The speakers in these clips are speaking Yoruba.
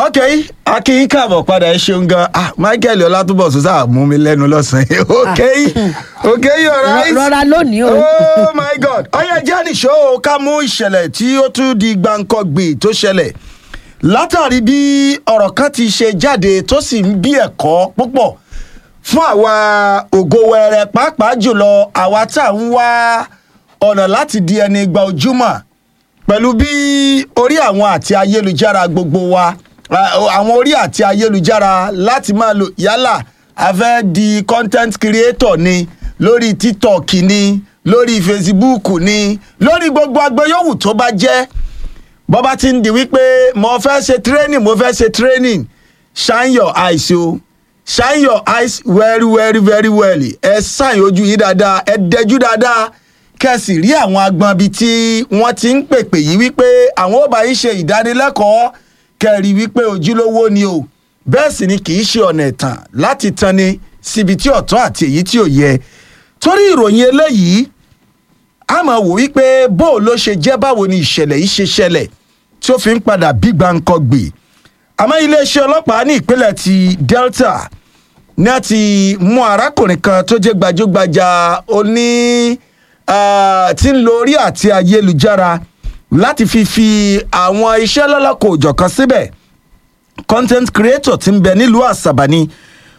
ok akin káàbọ̀ padà ẹ ṣeun gan ah michael ọlátúbọ̀sùn sáà mú mi lẹ́nu lọ́sàn-án ok ok alright rọra lónìí o. oh my god ọyẹ jẹ́ nìṣó o ká mú ìṣẹ̀lẹ̀ tí ó tún di gbàǹkangbì tó ṣẹlẹ̀ látàrí bí ọ̀rọ̀ kan ti ṣe jáde tó sì ń bí ẹ̀kọ́ púpọ̀ fún àwa ògo wẹrẹ pàápàá jùlọ àwa tá à ń wá ọ̀nà láti di ẹni gba ojúmọ̀ pẹ̀lú bí orí àwọn àti ayélujára gbogbo wa a- àwọn orí àti ayélujára láti máa lò yálà a fẹ́ di content creator ni lórí tiktok ni lórí facebook ni lórí gbogbo agbẹ́yọ̀wù tó bá jẹ́ bọ́ bá ti ń di wípé mo fẹ́ ṣe training mo fẹ́ ṣe training shine your eyes o shine your eyes very very very well ẹ ṣàyìn ojú yìí dáadáa ẹ dẹjú dáadáa kẹsì rí àwọn agbọn bíi tí wọ́n ti ń pèpè yìí wípé àwọn ò bá yín ṣe ìdánilẹ́kọ̀ọ́ kẹrì wípé ojúlówó ni o bẹ́ẹ̀ sì ni kì í ṣe ọ̀nà ẹ̀tàn láti tanni síbi tí ọ̀tọ́ àti èyí tí ò yẹ torí ìròyìn eléyìí a máa wò wípé bó ló ṣe jẹ́ báwo ni ìṣẹ̀lẹ̀ yìí ṣe ṣẹlẹ̀ tí ó fi ń padà bí gbàǹkan gbè àmọ́ iléeṣẹ́ ọlọ́pàá ní ìpínlẹ̀ ti delta ní a ti mú arákùnrin kan tó jẹ́ gbajúgbajà oní ah, tí ń lo orí àti ayélujára láti fi fi àwọn iṣẹ́ lọ́lọ́kọ̀ òjọ̀kan síbẹ̀ content creator ti ń bẹ nílùú àṣàbà ni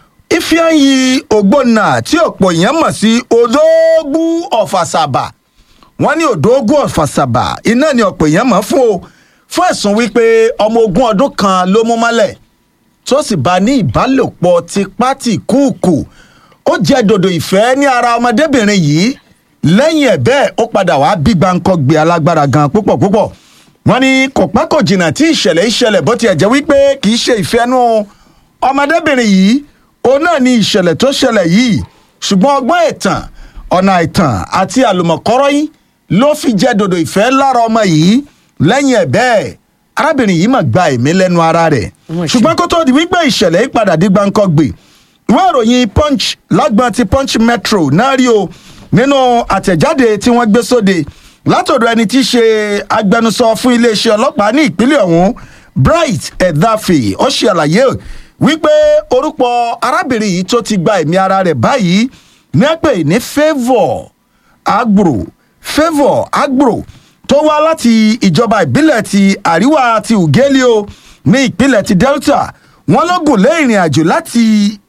ifeanyi ogbonna tí ọ̀pọ̀ èèyàn mọ̀ sí odóògbú ọ̀fàṣàbà wọ́n ní odóògùn ọ̀fàṣàbà iná ni ọ̀pọ̀ èèyàn mọ̀ fún o fún ẹ̀sùn wípé ọmọ ogún ọdún kan ló mú mọ́lẹ̀ tó sì bá ní ìbálòpọ̀ tipátìkúùkù ó jẹ́ dòdò ìfẹ́ ní ara ọmọdébìnrin yìí lẹ́yìn ẹ̀ bẹ́ẹ̀ ó padà wá bí gbáǹkọ́ gbé alágbára gan púpọ̀ púpọ̀ wọ́n ní kò pẹ́ kò jìnnà tí ìṣẹ̀lẹ̀ ìṣẹ̀lẹ̀ bó tiẹ̀ jẹ́ wípé kì í ṣe ìfẹ́nu ọmọdébìnrin yìí òun náà ni ìṣẹ̀lẹ̀ tó ṣẹlẹ̀ yìí ṣùgbọ́n ọgbọ́n ẹ̀tàn ọ̀nà àìtàn àti àlùmọ̀kọ́rọ́ yìí ló fi jẹ́ dòdò ìfẹ́ lára ọmọ yìí lẹ́yìn ẹ̀ bẹ́ẹ̀ arábìnrin yìí mà gba ẹ̀mí lẹ́nu ara rẹ̀ Wọ́n ṣe. ṣùgbọ́n kó tó di wípé ìṣẹ̀lẹ̀ yìí padà di gbàǹkangbè ìwé ìròyìn punch lágbọn ti punch metro náà rí o nínú àtẹ̀jáde tí wọ́n gbé sóde látọ̀dọ̀ ẹni tí í ṣe agbẹnusọ fún iléeṣẹ́ ọlọ́pàá ní ìpínlẹ̀ ọ̀hún bright edafe ó ṣe àlàyé wípé orúkọ arábìnrin yìí tó ti gba ẹ̀mí ara rẹ̀ báyìí ní ẹ pè ní favour agro favour agro tó wá láti ìjọba ìbílẹ̀ ti àríwá ti ugeli o ní ìpínlẹ̀ ti delta wọ́n ló gùn lé ìrìn àjò láti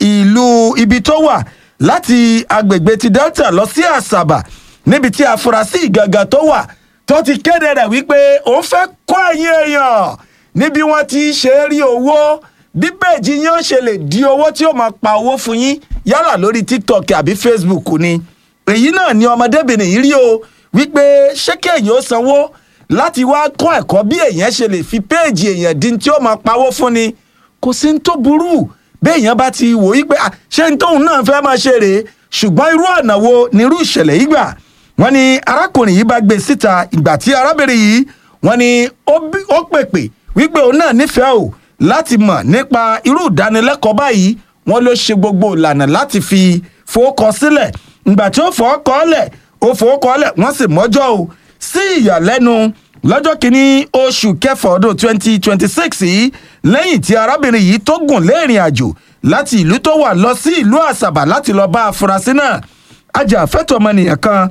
ìlú ibi tó wà láti agbègbè ti delta lọ sí àṣàbà níbi tí afurasí ìgangan tó wà tó ti kéde rẹ̀ wípé òun fẹ́ kọ́ ẹ̀yìn èèyàn níbi wọ́n ti ṣe é rí owó bí péèjì yín ó ṣe lè di owó tí ó máa pa owó fún yín yálà lórí tiktok àbí facebook ni èyí náà ni ọmọdébìnrin yìí rí o wípé ṣé kéèyàn ó sanwó láti wá kọ́ ẹ̀kọ́ bí èèyàn ṣe lè fi péèjì èèyàn dín tí ó máa pawó fún ni kò sí ní tó burú béèyàn bá ti wò wípé "Ah, ṣé ní tóun náà fẹ́ máa ṣe rèé ṣùgbọ́n irú ọ̀nà wo ni irú ìṣẹ̀lẹ̀ yìí gbà wọ́n ní arákùnrin yìí bá gbé síta ìgbà tí arábìnrin yìí wọ́n ní ó bí- ó pèpè wípé òun náà nífẹ̀ẹ́ o láti mọ̀ nípa irú ìdánilẹ́kọ̀ọ́ báyìí wọ́n ló ṣe gbogbo ìlànà láti fi fowókọ sílẹ̀ ìgbà tí ó fọwọ́ kọ́ lẹ̀ ó fowó kọ́ lẹ̀ wọ́n sì mọ́jọ́ o sí ìyàlẹ́nu lọ́jọ́ kìíní oṣù kẹfà ọdún twenty twenty six yìí lẹ́yìn tí arábìnrin yìí tó gùn lé ìrìn àjò láti ìlú tó wà lọ sí ìlú àṣàbà láti lọ bá afurasí náà ajàfẹ́tọ̀ ọmọnìyàn kan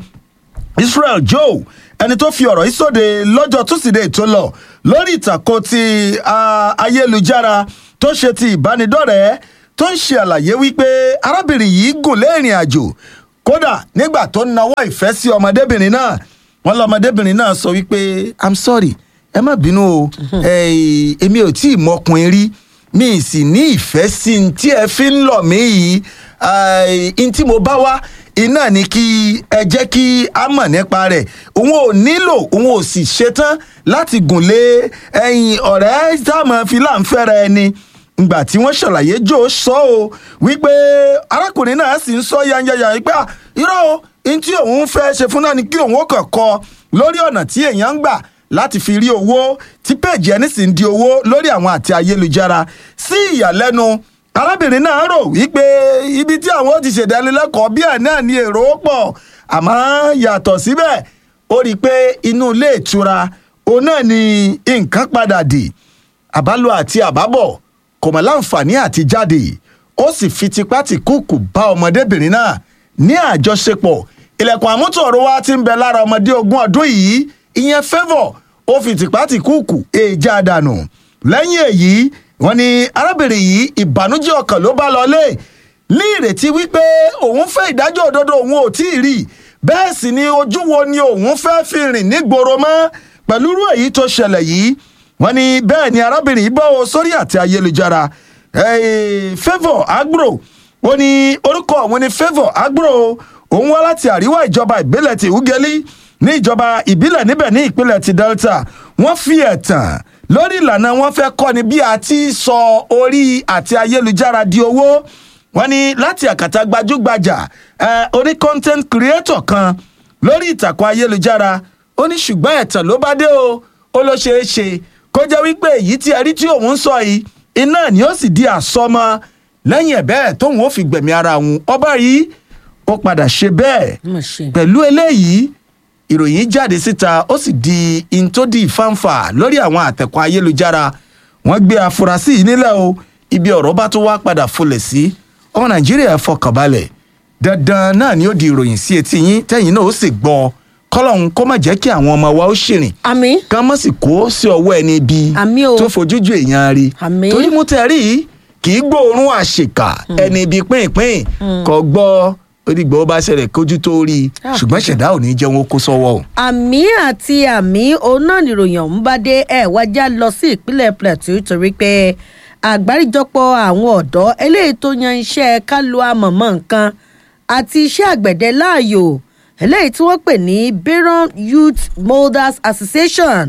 israel joe ẹni tó fi ọ̀rọ̀ yìí sóde lọ́jọ́ túsídẹ̀ẹ́ tó lọ lórí ìtàkùn ti ah, ayélujára tó ṣe ti ìbánidọ́rẹ̀ẹ́ tó ń ṣe àlàyé wípé arábìnrin yìí gùn lé ìrìn àjò kódà nígbà tó ń nawọ́ ìfẹ́ sí ọmọdébìnrin náà wọn lọmọdébìnrin náà sọ wípé i'm sorry ẹ má bínú o Eh, èmi ò tí ì mọkùnrin rí mi ì sì ní ìfẹ́ sí i tí ẹ fi ń lọ̀ mí yìí n tí mo bá wá iná ni kí ẹ jẹ́ kí a mọ̀ nípa rẹ̀ òun ò nílò òun ò sì ṣetán láti gùn lé ẹyin ọ̀rẹ́ táwọn fi láǹfẹ́ra ẹni ngbà tí wọ́n ṣàlàyé jò sọ o wípé arákùnrin náà sì ń sọ yanyanya wípé "Ah, irọ́ o n tí òun fẹ́ ṣe fún náà ni kí òun ó kàn kọ lórí ọ̀nà tí èèyàn ń gbà láti fi rí owó tí péèjì ẹni sì ń di owó lórí àwọn àti ayélujára sí ìyàlẹ́nu arábìnrin náà rò wípé ibi tí àwọn ó ti ṣèdánilẹ́kọ̀ọ́ bí ẹ̀ náà ni èrò pọ̀ àmọ́ yàtọ̀ síbẹ̀ ó rí i pé inú ilé ìtura òun náà ni nǹkan padà dì àbálò àti àbábọ̀ kò mọ̀ láǹfààní àti jáde ó sì fi tipátìkúùkù bá ọmọdébìnrin náà ní àjọṣepọ̀ ilẹ̀kùn àmútọ̀rọ̀ wa ti ń bẹ lára ọmọdé ogún ọdún yìí ìyẹn favour ó fi tipátìkúùkù èèjà dànù lẹ́yìn èyí wọ́n ní arábìnrin yìí ìbànújẹ́ ọkàn ló bá lọlé ní ìrètí wípé òun fẹ́ ìdájọ́ òdodo òun ò tí ì rí bẹ́ẹ̀ sì ni ojú wo ni òun fẹ́ fi rìn nígboro mọ́ pẹ̀lú irú èyí tó ṣẹlẹ̀ yìí wọ́n ní bẹ́ẹ̀ ni arábìnrin yìí bọ́ ọ sórí àti ayélujára favour agro ó ní orúkọ òun ní favour agro òun wá láti àríwá ìjọba ìbílẹ̀ ti ugeli ní ìjọba ìbílẹ̀ níbẹ̀ ní ìpínlẹ̀ ti delta wọ́n fi ẹ̀tàn lórí ìlànà wọn fẹ́ kọ́ni bí a ti sọ orí àti ayélujára di owó wọ́n ní láti àkàtà gbajúgbajà oní content creator kan lórí ìtàkùn ayélujára ó ní ṣùgbọ́n ẹ̀tàn ló bá dé o ó ló ṣeé ṣe kó jẹ́ wípé èyí tí ẹ rí tí òun ń sọ yìí iná ni ó sì di àsọmọ lẹ́yìn ẹ̀ bẹ́ẹ̀ tóun ó fi gbẹ̀mí ara òun ọba yìí ó padà ṣe bẹ́ẹ̀ pẹ̀lú eléyìí ìròyìn jáde síta ó sì di intodi fanfa lórí àwọn àtẹ̀kọ́ ayélujára wọ́n gbé afurasí yìí nílẹ̀ o ibi ọ̀rọ̀ bá tún wá padà folẹ̀ sí ọmọ nàìjíríà fọkànbalẹ̀ dandan náà ni ó di ìròyìn sí etí yín tẹ́yìn náà ó sì gbọ́ kọ́lọ́hún kó má jẹ́ kí àwọn ọmọ wa ó ṣìrìn àmì kán mọ̀ sí kó sí ọwọ́ ẹni bí Àmín o. tó fojújú èèyàn rí Àmín. torí mú tẹ̀rí kì í gbóòórùn àṣekà ẹni ibi pínpín kò gbọ́ onígbà ó bá ṣẹlẹ̀ kójú tó rí i Ah. ṣùgbọ́n ṣẹ̀dá ò ní jẹun ó kó sọ́wọ́ o. àmì àti àmì òun náà nìròyìn ọ̀hún bá dé ẹ̀ wájà lọ sí ìpínlẹ̀ plateau torí pé àgbáríjọpọ̀ àwọn ọ̀dọ́ eléyìí tó yan iṣẹ́ kálu amọ̀mọ́ nǹkan àti iṣẹ́ àgbẹ̀dẹ láàyò eléyìí tí wọ́n pè ní Byron Youth Molders Association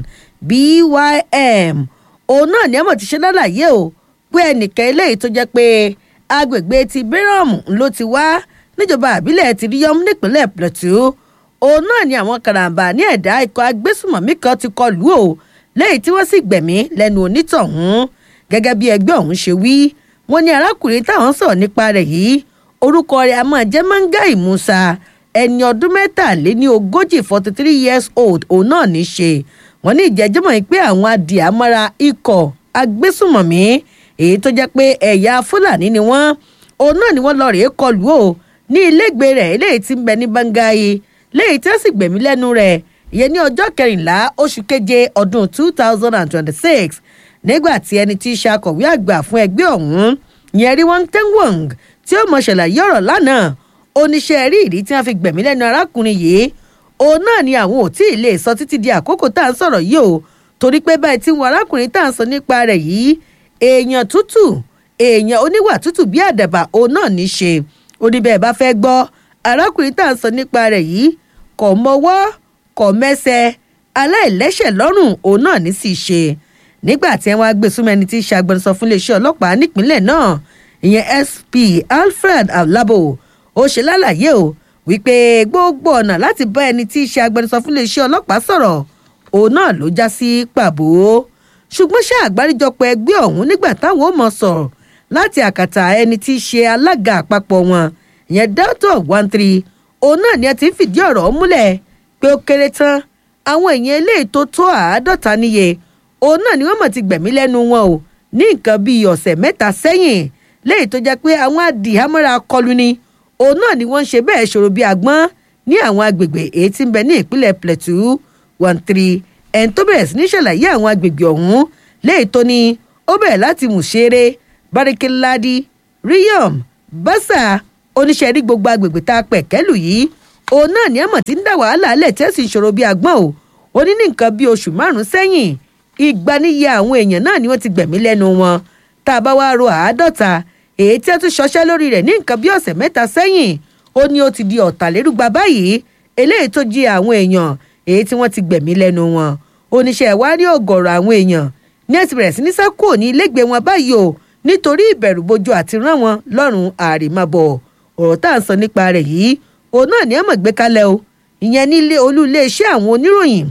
BYM òun náà ní ẹ̀mọ̀ ti ṣe lálàyé o pé ẹnìkan eléyìí tó jẹ́ pé agbègbè ti Byron ló ti wá níjọba àbílẹ̀ ti ríyọ́m nípínlẹ̀ Plateau òun náà ni àwọn karambà ní ẹ̀dá ikọ̀ agbésùmọ̀mí kan ti kọlù o lẹ́yìn tí wọ́n sì gbẹ̀mí lẹ́nu onítọ̀hún gẹ́gẹ́ bí ẹgbẹ́ ọ̀hún ṣe wí wọ́n ní arákùnrin táwọn sọ̀rọ̀ nípa rẹ̀ yìí orúkọ rẹ̀ a máa jẹ́ Mangai Musa ẹni ọdún mẹ́tàléní ogójì forty three years old òun náà ní í ṣe wọ́n ní ìjẹ́jọ́mọ̀ yìí pé àwọn adìyàmára ikọ̀ agbésùmọ̀mí èyí tó jẹ́ pé ẹ̀yà Fúlàní ni wọ́n òun náà ni wọ́n lọ rèé kọlù o ní ilégbè rẹ̀ eléyìí tí ń bẹ ní Bangai léyìí tí wọ́n sì gbẹ̀mí lẹ́nu rẹ̀ ìyẹn ní ọjọ́ kẹrìnlá oṣù keje ọdún two thousand and twenty-six nígbà tí ẹni tí í ṣe akọ̀wé àgbà fún ẹgbẹ́ ọ̀hún yẹn rí wọ́n tẹ́wọ̀n tí ó mọ̀ ṣàlàyé ọ̀rọ̀ lánàá oníṣẹ́ rí ìdí tí wọ́n fi gbẹ̀mí lẹ́nu arákùnrin yìí òun náà ni àwọn ò tí ì lè sọ títí di àkókò tá à ń sọ̀rọ̀ yìí o torí pé báyìí tí wọn arákùnrin tá à ń sọ nípa rẹ̀ yìí èèyàn tútù èèyàn oníwà tútù bí àdàbà òun náà ní í ṣe oníbẹ̀ bá fẹ́ gbọ́ arákùnrin tá à ń sọ nípa rẹ̀ yìí kò mọwọ́ kò mẹsẹ̀ aláìlẹ́sẹ̀ lọ́rùn òun náà ní sì ṣe nígbà tí wọ́n á gbé súnmọ́ ẹni tí í ṣe agbẹnusọ fún iléeṣẹ́ ọlọ́pàá nípínlẹ̀ náà ìyẹn SP Alfred Alabo ó ṣe lálàyé o wípé gbogbo ọ̀nà láti bá ẹni tí í ṣe agbẹnusọ fún iléeṣẹ́ ọlọ́pàá sọ̀rọ̀ òun náà ló já sí pàbó ṣùgbọ́n ṣé àgbáríjọpọ̀ ẹgbẹ́ ọ̀hún nígbà táwọn ò mọ̀ sọ̀rọ̀ láti àkàtà ẹni tí í ṣe alága àpapọ̀ wọn ìyẹn delta one three òun náà ni ẹ ti ń fìdí ọ̀rọ̀ ọ̀hún múlẹ̀ pé ó kéré tán àwọn èèyàn eléyìí tó tó àádọ́ta níye òun náà ni wọ́n mọ̀ ti gbẹ̀mí lẹ́nu wọn o ní nǹkan bíi ọ̀sẹ̀ mẹ́ta sẹ́yìn léyìí tó jẹ́ pé àwọn adìhámọ́ra kọlù ni òun náà ni wọ́n ń ṣe bẹ́ẹ̀ ṣòro bíi àgbọ́n ní àwọn agbègbè èyí tí ń bẹ ní ìpínlẹ̀ plateau one three ẹni tó bẹ̀rẹ̀ sí ní ṣàlàyé àwọn agbègbè ọ̀hún léyìí tó ní ó bẹ̀rẹ̀ láti mùṣeré barikiladi riyom basa oníṣẹ́ rí gbogbo agbègbè tá a pẹ̀ kẹ́lù yìí òun náà ní àmọ̀ tí ń dá wàhálà alẹ̀ tí ẹ̀ sì ń ṣòro bíi àgbọ̀n o ó ní ní nǹkan bíi oṣù márùn-ún sẹ́yìn ìgbaniye àwọn èèyàn náà ni wọ́n ti gbẹ̀mí lẹ́nu wọn tá a bá wá ro àádọ́ta èyí tí ẹ tún ṣọṣẹ́ lórí rẹ̀ ní nǹkan bíi ọ̀sẹ̀ mẹ́ta sẹ́yìn ó ní ó ti di ọ̀tàlérúgba báyìí eléyìí tó jí àwọn èèyàn èyí tí wọ́n ti gbẹ̀mí lẹ́nu wọn oníṣẹ́ ìwárí ọ̀gọ̀rọ̀ àwọn èèyàn ní ẹ ti bẹ̀rẹ̀ sí ní sákò ní ilégbèé wọn báyìí o nítorí ìbẹ̀rù bojo àti rán wọn lọ́rùn àrèmábọ̀ ọ̀rọ̀ tá à ń sọ nípa rẹ̀ yìí òun náà ní àmọ̀ gbé kalẹ̀ o ìyẹn nílé olú iléeṣẹ́ àwọn oníròyìn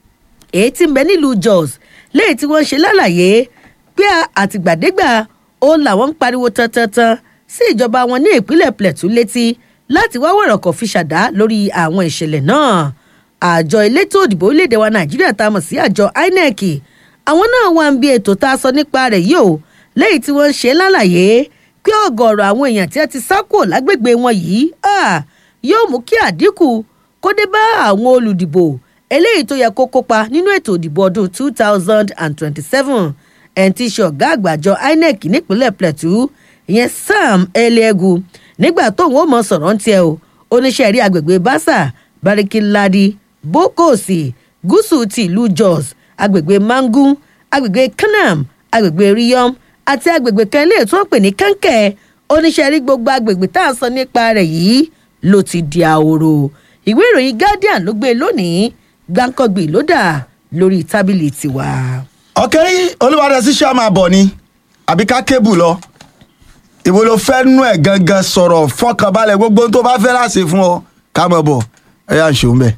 èyí tí ń bẹ nílùú Jos léyìí tí wọ́n ṣe lálàyé pé àtìgbàdégbà òun làwọn ń pariwo tantantan sí ìjọba wọn ní ìpínlẹ̀ Plateau létí láti wá wọ̀rọ̀kọ̀ fi ṣàdá lórí àwọn ìṣẹ̀lẹ̀ náà àjọ elétò òdìbò orílẹ̀-èdè wa Nàìjíríà tá a mọ̀ sí àjọ INEC àwọn náà wà ń bí ètò tá a sọ nípa rẹ̀ yìí o lẹ́yìn tí wọ́n ń ṣe lálàyé pé ọ̀gọ̀ọ̀rọ̀ àwọn èèyàn tí wọ́n ti sá kúrò lágbègbè wọn yìí ah, yóò mú kí àdínkù kó dé bá àwọn olùdìbò eléyìí tó yẹ kó kópa nínú ètò ìdìbò ọdún two thousand and twenty-seven ẹni tí í ṣe ọ̀gá àgbàjọ inec nípínlẹ̀ plateau ìyẹn sam eliegu nígbà tóun ó mọ sọ̀rọ̀ ń tiẹ̀ o oníṣẹ́ rí agbègbè basa barikiladi bokosi gúúsù ti ìlú jos agbègbè mangu agbègbè kanam agbègbè riyom àti agbègbè kan ilé tó ń pè ní kankẹ́ oníṣẹ́ rí gbogbo agbègbè tá a sọ nípa rẹ̀ yìí ló ti di ahoro ìwé ìròyìn guardian ló gbé lónìí gbáǹkọ́gbì ló dà lórí tábìlì tiwa. ọ̀kẹ́ olúwadẹ́sí ṣá máa bọ̀ ni àbí ká kébù lọ ìbò ló fẹ́ nú ẹ̀ gangan sọ̀rọ̀ fọkànbalẹ̀ gbogbo ohun tó bá fẹ́ láṣẹ fún ọ ká mọ̀ bọ̀ ẹ yà ń ṣòun bẹ́ẹ̀.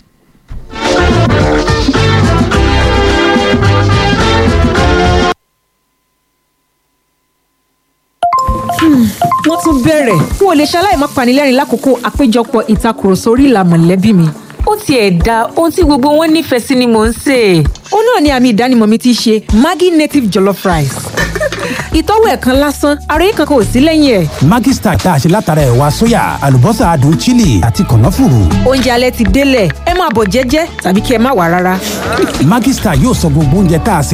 wọ́n tún bẹ̀rẹ̀ n ò lè ṣaláì má panilẹ́rìn lákòókò àpéjọpọ̀ ìtakùrọ̀sọ orí ìlà mọ̀lẹ́bí mi. ó tiẹ̀ da ohun tí gbogbo wọn nífẹ̀ẹ́ sí ni mò ń sè é. ó náà ni àmì ìdánimọ̀ mi ti ṣe maggi native jollof rice. ìtọ́wò ẹ̀ kan lásán ara yín kankan ò sí lẹ́yìn ẹ̀. Maggi Star tá a ṣe látara ẹ̀wà sóyà àlùbọ́sà adùn chili àti kànáfùrù. oúnjẹ alẹ́ ti délẹ̀ ẹ máa bọ̀ jẹ́jẹ́ tàbí kí ẹ má wà rárá. Maggi Star yóò sọ gbogbo oúnjẹ tá a sè